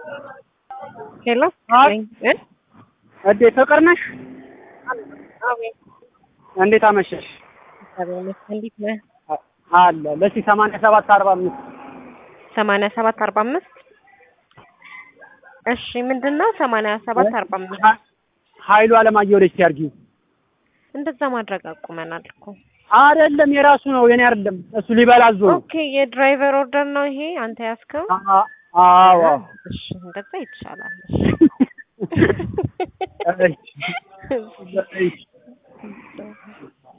ሄሎ አይ። እ? እዴ ፍቅር ነሽ? አቤት እንዴት አመሸሽ? እግዚአብሔር ይመስገን። እንዴት ነህ? አለ ለሲ ሰማንያ ሰባት አርባ አምስት ሰማንያ ሰባት አርባ አምስት እሺ ምንድን ነው ሰማንያ ሰባት አርባ አምስት ኃይሉ አለማየሁ ወደ እስቲ አድርጊው። እንደዛ ማድረግ አቁመናል እኮ አይደለም የራሱ ነው የኔ አይደለም። እሱ ሊበላ አዞ ነው። ኦኬ የድራይቨር ኦርደር ነው ይሄ አንተ ያዝከው አ- አዎ እሺ እንደዛ ይቻላል እሺ። እሺ።